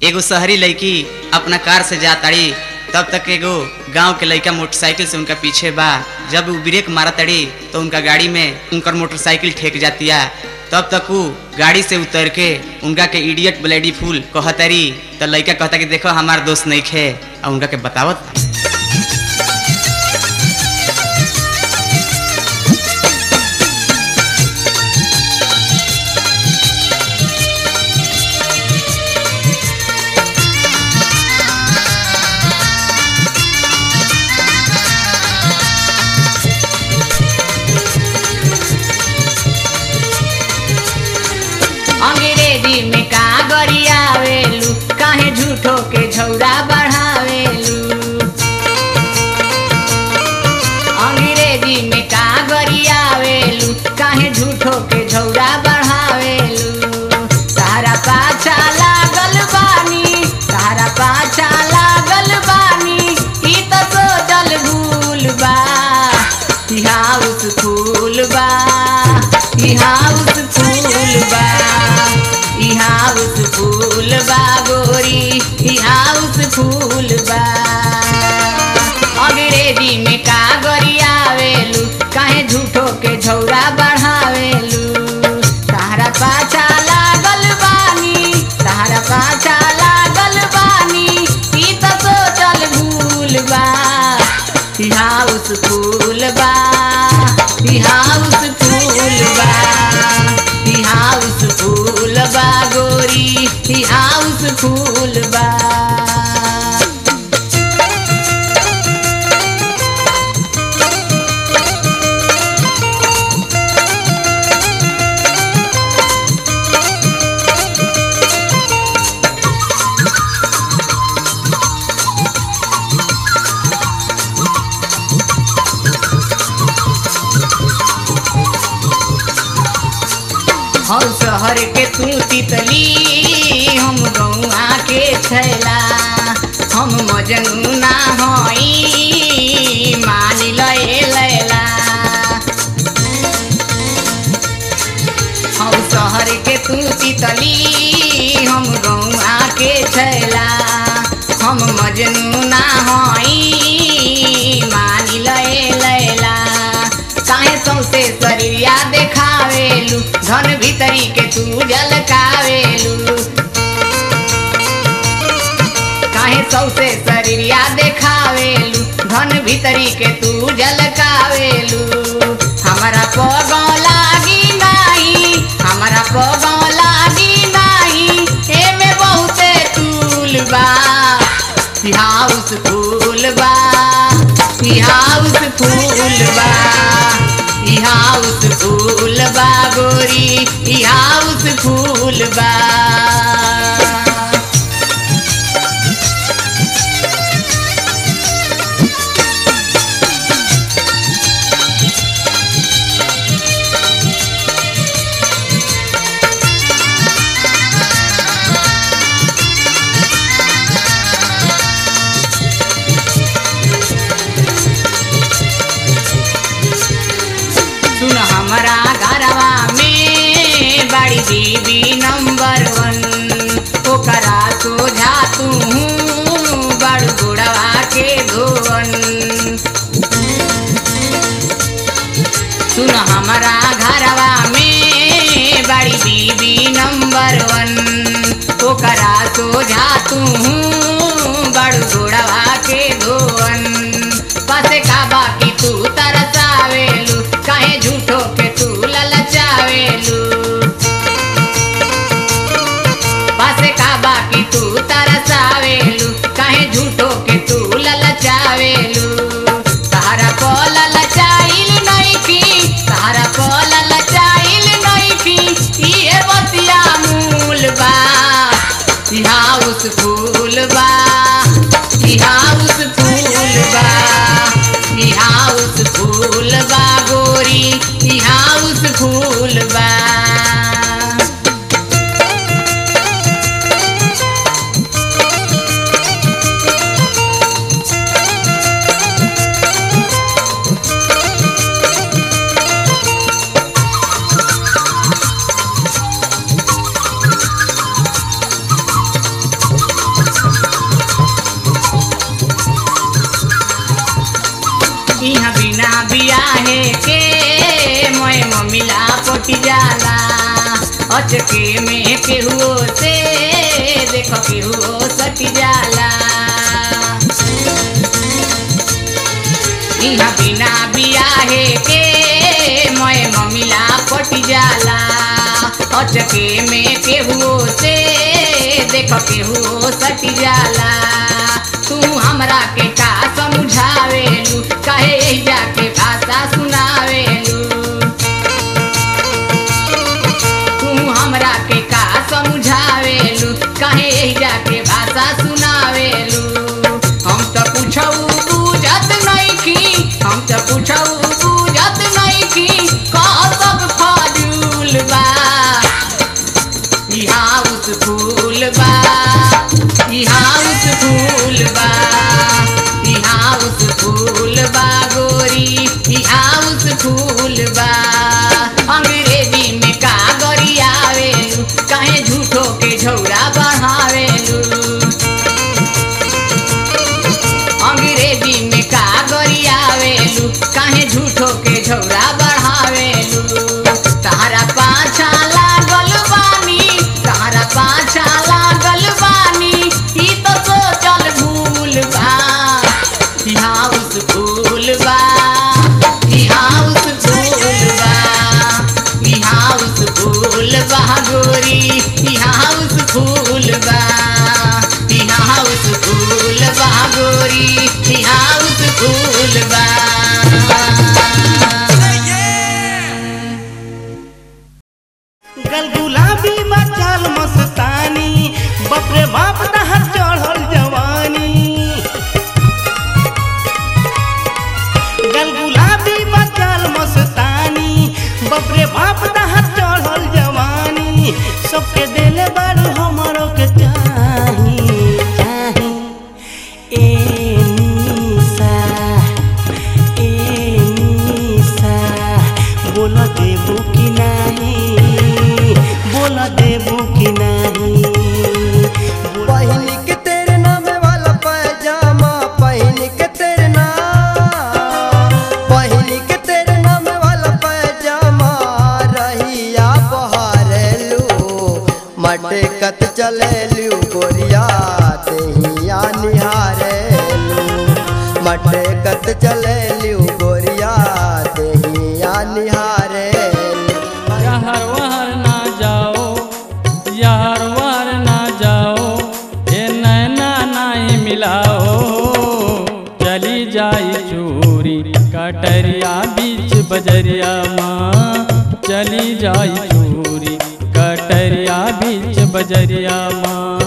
एगो शहरी लड़की अपना कार से जा ताड़ी तब तक एगो गांव के लड़का मोटरसाइकिल से उनका पीछे बा जब वो ब्रेक मारा तड़ी तो उनका गाड़ी में उनकर मोटरसाइकिल ठेक जाती है तब तक वो गाड़ी से उतर के उनका के इडियट ब्लेडी फूल कहतरी तो लड़का कहता कि देखो हमार दोस्त नहीं खे और उनका के बतावत अंग्रेजी में का गरियावेलू काहे झूठो के झौरा बढ़ावेलू अंग्रेजी में का गरियावेलू काहे झूठो के झौरा बढ़ावेलू तारा पाछा लागल बानी तारा पाछा लागल बानी ई तो सोचल भूल बा ई हाउस फूल बा ई हाउस फूल बा ई हाउस फूल बा गोरी ई हाउस फूल बा अंग्रेजी में का गरियावेलू काहे झूठो के झौरा बढ़ावेलू तारा पाछा लागल बानी तारा पाछा लागल बानी ई तो सोचल भूल बा ई हाउस फूल बा ई हाउस फूल बा ई हाउस फूल बा गोरी ई हाउस फूल बा हम शहर के तू तितली हम गौआ के छैला हम मजनू ना हई मान लए लैला हम शहर के तू तितली हम गौआ के छैला हम मजनू ना हई मान लए लैला काहे सौसे शरीरिया देखावेलू धन भीतरी के तू झलकावेलू काहे सौसे शरीरिया देखावेलू धन भीतरी के तू झलकावेलू हमारा पगौ लागी नाही हमारा पगौ लागी नाही एमे बहुते तूल बा ई हाउस फूल बा ई हाउस फूल बा ई हाउस फूल बा गोरी ई हाउस फूल बा सुन हमारा घरवा में बड़ी दीदी नंबर वन ओकरा सोझा तू बड़ गुड़वा के धोवन सुन हमारा घरवा में बड़ी दीदी नंबर वन ओकरा सोझा तू बड़ गुड़वा के धोवन पासे का बाकी तू तरसावेलू काहे झूठो के तू ललचावेलू पासे का बाकी तू तरसावेलू काहे झूठो के तू ललचावेलू तारा को ललचाइल नइखी तारा को ललचाइल नइखी इहे बतिया मूल बा ई हाउस फूल बा ई हाउस फूल बा ई हाउस फूल बा गोरी ई हाउस फूल बा बियाहे के मोए ममिला पटी जाला अचके में केहुओ से देखो केहुओ सटी जाला इहा बिना बियाहे के मोए ममिला पटी जाला अचके में केहुओ से देखो केहुओ सटी जाला तू हमरा के का समझावेलू कहे जाके भाषा सुनावेलू तू हमरा के का समझावेलू कहे जाके भाषा सुनावेलू हम तो पूछऊ बुझत नइखी हम तो पूछऊ बुझत नइखी कह सब फाजूल बा ई हाउस फूल बा ई हाउस फूल बा ई हाउस फूल बा गोरी ई हाउस फूल बा अंग्रेजी में का गरियावेलू काहे झूठो के झौरा बढ़ावेलू अंग्रेजी में का गरियावेलू काहे झूठो के झौरा बढ़ावेलू तारा पाछा लागल बानी तारा पाछा लागल बानी ई तो सोचल भूल बा ई हाउस फूल बा ई हाउस फूल बा ई हाउस फूल बा गोरी ई हाउस फूल बा ई हाउस फूल बा गोरी ई हाउस फूल बा गल गुलाबी मचाल मस्तानी बाप रे बाप तहर चढ़ल जवानी गल गुलाबी मचाल मस्तानी बाप रे बाप तहर चढ़ल जवानी सबके देले बारू हमरो के चाही चाही ए निशा ए निशा बोल देबू कि नाही बोल देबू कि नाही पहन के तेरे नाम वाला पैजामा पहन के तेरे नाम पहन के तेरे नाम वाला पैजामा रहिया बहारेलू मटकत चलेलू गोरिया तेहिया निहारेलू मटकत चलेलू गोरिया तेहिया निहारेलू यार वहर ना जाओ यार वहर ना जाओ ए नैना नहीं मिलाओ चली जाई चूरी कटरिया बीच बजरिया माँ चली जाई चूरी कटरिया बीच बजरिया माँ